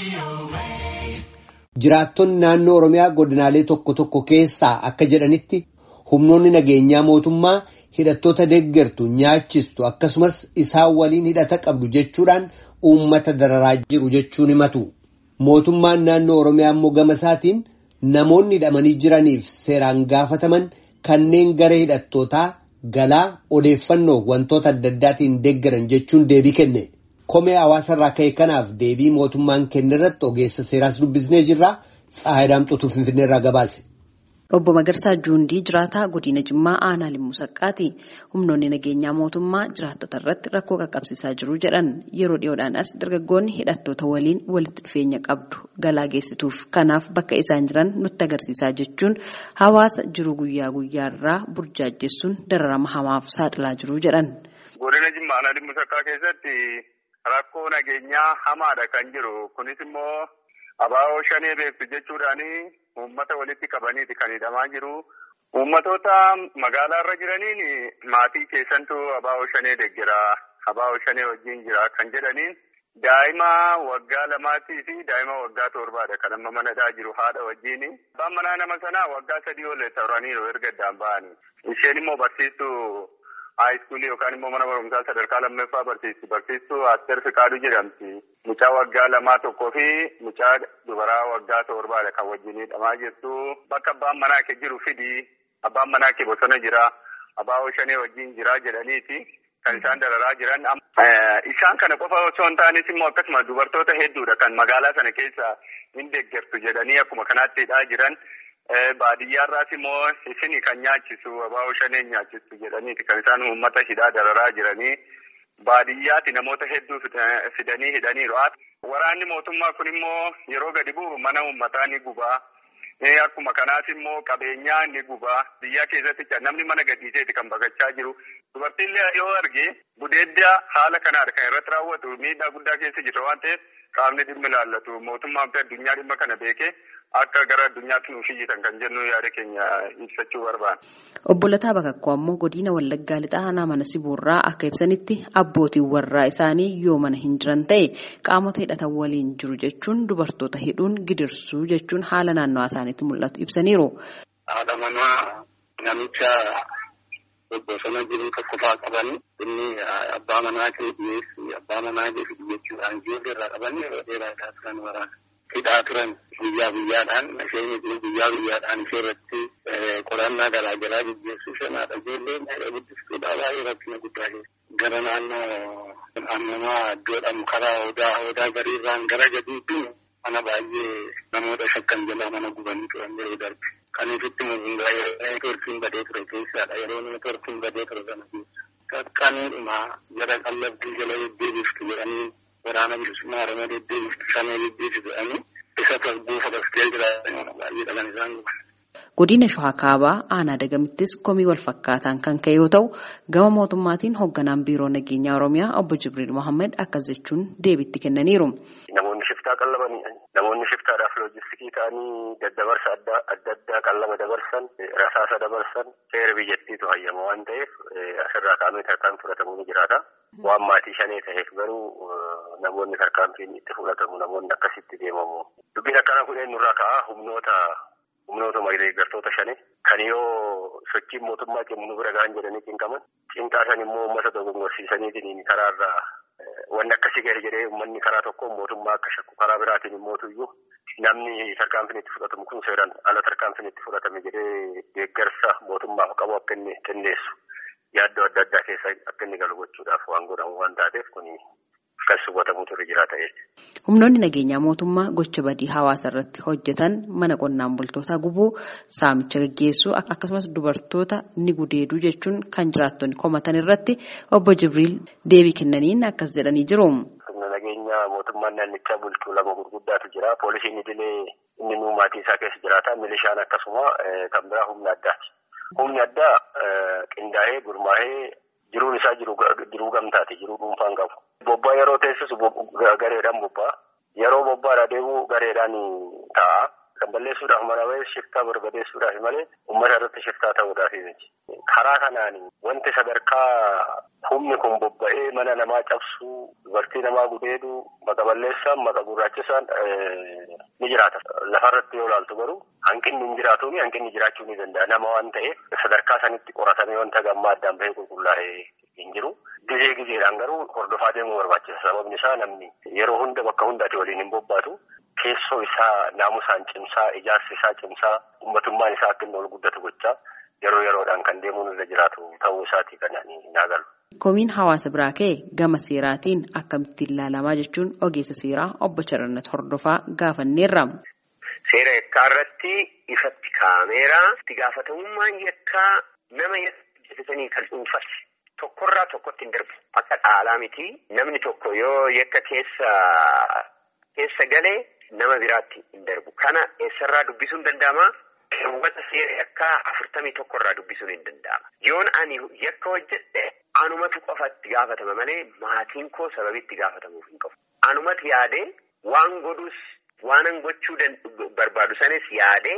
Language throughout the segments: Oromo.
Jiraattonni naannoo Oromiyaa godinaalee tokko tokko keessaa akka jedhanitti humnoonni nageenyaa mootummaa hidhattoota deeggartu nyaachistu akkasumas isaan waliin hidhata qabdu jechuudhaan uummata dararaa jiru jechuun himatu. Mootummaan naannoo Oromiyaa immoo gama isaatiin namoonni hidhamanii jiraniif seeraan gaafataman kanneen gara hidhattootaa galaa odeeffannoo wantoota adda addaatiin deeggaran jechuun deebii kenne. Komee hawaasarraa ka'e kanaaf deebii mootummaan kenne irratti ogeessa seeraas dubbisnee jirra. Tsaayidaam Xutuu Finfinneerraa gabaase. Obbo Magarsaa Juundii jiraataa godina Jimmaa aanaa Limmuu Saqqaati. Humnoonni nageenyaa mootummaa jiraattota irratti rakkoo qaqqabsiisaa jiru jedhan yeroo dhiyoodhaan as dargaggoonni hidhattoota waliin walitti dhufeenya qabdu galaa geessituuf kanaaf bakka isaan jiran nutti agarsiisaa jechuun hawaasa jiru guyyaa guyyaarraa burjaajessuun dararama hamaaf saaxilaa jiru jedhan. Godina Jimmaa aanaa Limmuu Saqqaa keessatti rakkoo nageenyaa hamaadha kan jiru. Kunis immoo abaaboo shanee beektu jechuudhaani uummata walitti qabaniiti kan hidhamaa jiru. Uummatoota magaalaa irra jiraniin maatii keessantu abaaboo shanee deeggera. Abaaboo shanee wajjin jira kan jedhaniin daa'ima waggaa lamaatii fi daa'ima waggaa torbaadha kan amma manadhaa jiru haadha wajjin. Abbaan manaa nama sanaa waggaa sadii ol turaniiru erga addaan ba'ani. Isheen immoo barsiistuu haayiskuulii yookaan immoo mana barumsaa sadarkaa lammaffaa barsiisti. Barsiistuu Asteer Fiqaaduu jedhamti. Mucaa waggaa lamaa tokkoo fi mucaa dubaraa waggaa torbaadha kan wajjin hidhamaa jirtu. Bakka abbaan manaa kee jiru fidi. Abbaan manaa kee bosona jira. Abaaboo shanee wajjin jira jedhaniiti. Kan isaan dararaa jiran. Isaan kana qofa osoo hin taanes immoo akkasuma dubartoota hedduudha kan magaalaa sana keessa hin deeggartu jedhanii akkuma kanaatti hidhaa jiran. Baadiyyaarraas immoo isin kan nyaachisu abaaboo shanee nyaachisu jedhaniiti kan isaan uummata hidhaa dararaa jiranii. Baadiyyaatti namoota hedduu fidanii hidhaniiru. Waraanni mootummaa kun immoo yeroo gadi bu'u mana uummataa ni gubaa. Akkuma kanaas immoo qabeenyaa ni gubaa. Biyya keessatti namni mana gadhiiseeti kan baqachaa jiru. Dubartiillee yoo arge gudeedda haala kanaadha kan irratti raawwatu miidhaa guddaa keessa jirra waan ta'eef qaamni dhimmi ilaallatu mootummaan fi addunyaa dhimma kana beekee akka gara addunyaatti nuuf iyyitan kan jennu yaada keenya ibsachuu barbaada. Obbo Lataa Bakakkoo ammoo godina Wallaggaa Lixaa aanaa mana Siboorraa akka ibsanitti abbootiin warraa isaanii yoo mana hin jiran ta'e qaamota hidhatan waliin jiru jechuun dubartoota hidhuun gidirsuu jechuun haala naannawaa isaaniitti mul'atu ibsaniiru. Haadha manaa namicha bosona jiru tokko fa'aa qabanii inni abbaa manaa kee dhiyeessi abbaa manaa kee fidi jechuudhaan ijoollee irraa qabanii yeroo dheeraa isaa turan waraana. hidhaa turan guyyaa guyyaadhaan isheen guyyaa guyyaadhaan ishee irratti qorannaa garaa garaa gaggeessuu shanaadha. Ijoolleen guddistuudha baay'ee rakkina guddaa keessa. Gara naannoo aannamaa iddoodhaan karaa odaa odaa gariirraan gara gadiitti mana baay'ee namoota shakkan jalaa mana gubanii turan yeroo darbe. Kan ifitti mugungaa yeroo neetworkiin badee ture keessaadha. Yeroo neetworkiin badee ture sana keessa. Qaqqaniidhuma jara qallabbii jala deddeebiftu jedhanii waraana bilisummaa oromoo deddeebiftu shanee deddeebisu jedhanii isa tasbuufa baskee jiraatan baay'ee dhalan isaan guban. Godina Shawaa Kaabaa aanaa Dagamittis komii wal fakkaataan kan ka'e yoo ta'u gama mootummaatiin hoogganaan biiroo nageenyaa Oromiyaa obbo Jibriil Mohammed akkas jechuun deebii kennaniiru. Namoonni shiftaa qallaban namoonni shiftaadhaaf loojistikii ta'anii daddabarsa adda addaa qallaba dabarsan rasaasa dabarsan seera biyyattiitu hayyama waan ta'eef asirraa kaa'amee tarkaan fudhatamu ni jiraata. Waan maatii shanee ta'eef garuu namoonni tarkaanfiin itti fudhatamu namoonni akkasitti deemamu. Dubbiin akkana kudheen nurraa ka'a humnoota humnootuma deeggartoota shanii kan yoo sochiin mootummaa cimu nu bira ga'an jedhanii cinqaman cinqaa san immoo uummata dogongorsiisaniitiin karaarraa wanni akkasii gahe jedhee uummanni karaa tokkoon mootummaa akka shakku karaa biraatiin immootuyyuu namni tarkaanfiin itti fudhatamu kun seeraan ala tarkaanfiin itti fudhatame jedhee deeggarsa mootummaaf qabu akka inni kenneessu yaaddoo adda addaa keessa akka inni galu gochuudhaaf waan godhamu waan taateef kun kan hubatamutu irra jiraata jechuudha. Humnoonni nageenyaa mootummaa gocha badii hawaasa irratti hojjetan mana qonnaan bultootaa gubuu saamicha gaggeessuu akkasumas dubartoota ni gudeeduu jechuun kan jiraattonni komatan irratti obbo Jibriil deebii kennaniin akkas jedhanii jiru. Humna nageenyaa mootummaan naannichaa bulchuu lama gurguddaatu jira. Poolisiin idilee inni nuu maatii isaa keessa jiraata. Milishaan akkasuma kan biraa humna addaati. Humni addaa qindaa'ee gurmaa'ee jiruun isaa jiruu gamtaati. Jiruu dhuunfaan qabu. Bobbaa yeroo teessisu gareedhaan bobbaa. Yeroo bobbaadhaa deemu gareedhaan ta'a. kan balleessuudhaaf mana bahee shiftaa barbadeessuudhaaf malee uummata irratti shiftaa ta'uudhaaf miti. Karaa kanaan wanti sadarkaa humni kun bobba'ee mana namaa cabsuu dubartii namaa gudeeduu maqa balleessaan maqa gurraachisaan ni jiraata. Lafarratti yoo ilaaltu garuu hanqinni hin jiraatuuni hanqinni jiraachuu ni danda'a nama waan ta'eef sadarkaa sanitti qoratamee wanta gammaa addaan bahee qulqullaa'ee hin jiru. Gizee gizeedhaan garuu hordofaa deemuu barbaachisa. Sababni isaa namni yeroo hunda bakka hundaati waliin hin bobbaatu. Keessoo isaa naamusaan cimsaa, ijaarsi isaa cimsaa, uummatummaan isaa akka inni ol guddatu gochaa yeroo yeroodhaan kan deemuun irra jiraatu ta'uu isaatii kan hin agalu. Komiin hawaasa biraa ka'e gama seeraatiin akkamitti ilaalamaa jechuun ogeessa seeraa obbo Charannat Hordofaa gaafanneerra. Seera yakkaa irratti ifatti kaa'ameera. Itti gaafatamummaan yakkaa nama hojjetatanii kan dhuunfate. Tokkorraa tokkotti hin darbu. Akka dhaalaa miti. Namni tokko yoo yakka keessa keessa galee nama biraatti hin darbu. Kana eessarraa dubbisuun danda'ama? Keewwata seera yakkaa afurtamii tokkorraa dubbisuun hin danda'ama. Yoon ani yakka hojjedhe anumatu qofatti gaafatama malee maatiin koo sababitti gaafatamuuf hin qabu. Anumatu yaadee waan godhus waanan gochuu barbaadu sanis yaadee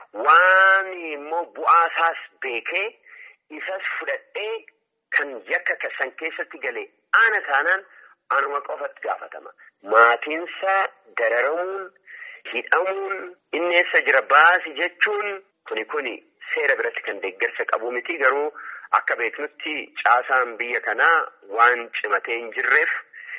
waan immoo bu'aasaas beekee isas fudhadhee. Kan yakka san keessatti galee ana taanaan anuma qofatti gaafatama. Maatiinsaa dararamuun, hidhamuun, inni eessa jira baasi jechuun kuni kuni seera biratti kan deeggarsa qabu miti garuu akka beeknutti caasaan biyya kanaa waan cimatee hin jirreef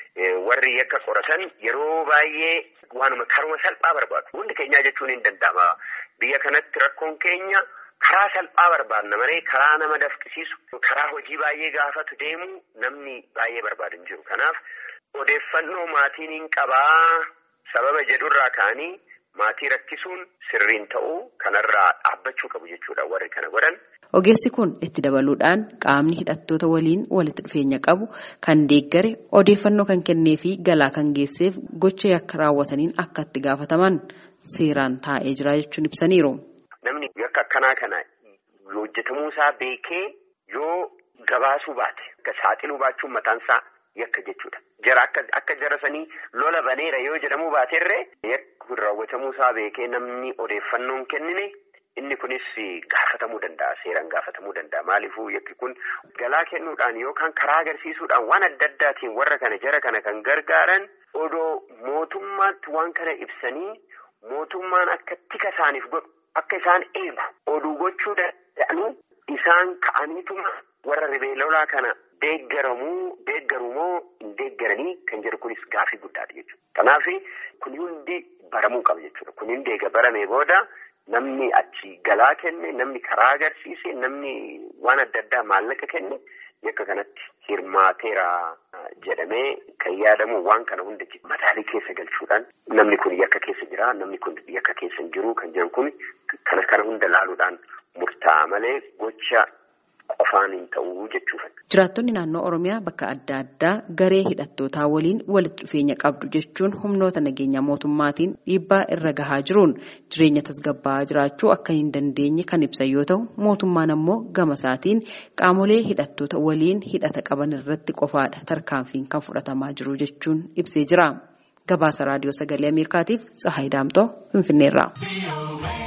warri yakka qoratan yeroo baay'ee waanuma karuma salphaa barbaadu. Hundi keenyaa jechuun hin danda'ama. Biyya kanatti rakkoon keenya. Karaa salphaa barbaadna malee karaa nama dafqisiisu karaa hojii baay'ee gaafatu deemu namni baay'ee barbaadu hin jiru. Kanaaf odeeffannoo maatiin hin qabaa sababa jedhurraa ka'anii maatii rakkisuun sirriin ta'uu kanarraa dhaabbachuu qabu jechuudha warri kana godhan. Ogeessi kun itti dabaluudhaan qaamni hidhattoota waliin walitti dhufeenya qabu kan deeggare odeeffannoo kan kennee fi galaa kan geesseef gocha yakka raawwataniin akka itti gaafataman seeraan taa'ee jira jechuun ibsaniiru. Namni yakka akkanaa kana hojjetamuu isaa beekee yoo gabaasuu baate akka saaxiluu baachuun mataan isaa yakka jechuudha. Jara akka akka jara sanii lola baneera yoo jedhamuu baaterree yakki kun raawwatamuu isaa beekee namni odeeffannoon kennine inni kunis gaafatamuu danda'a seeraan gaafatamuu danda'a maaliifuu yakki kun galaa kennuudhaan yookaan karaa agarsiisuudhaan waan adda addaatiin warra kana jara kana kan gargaaran odoo mootummaatti waan kana ibsanii mootummaan akka tika isaaniif godhu. Akka isaan eegu oduu gochuu danda'anu isaan ka'aniituma warra ribee lolaa kana deeggaramuu deeggarumoo hin deeggaranii kan jedhu kunis gaafii guddaadha jechuudha. Kanaaf kun hundi baramuu qaba jechuudha. Kun hundi eega baramee booda namni achi galaa kenne namni karaa agarsiise namni waan adda addaa maallaqa kenne yakka kanatti hirmaateera jedhamee kan yaadamu waan kana hunda mataalii keessa galchuudhaan namni kun yakka keessa jira namni kun yakka keessa hin jiru kan jedhu kun kana kana hunda laaluudhaan murtaa'a malee gocha qofaan hin ta'uu jechuudha. Jiraattonni naannoo Oromiyaa bakka adda addaa garee hidhattootaa waliin walitti dhufeenya qabdu jechuun humnoota nageenyaa mootummaatiin dhiibbaa irra gahaa jiruun jireenya tasgabbaa'aa jiraachuu akka hin dandeenye kan ibsan yoo ta'u mootummaan ammoo gama isaatiin qaamolee hidhattoota waliin hidhata qaban irratti qofaadha tarkaanfiin kan fudhatamaa jiru jechuun ibsee jira. Gabaasa raadiyoo sagalee Ameerikaatiif Tsahaay Daamtoo Finfinneerraa.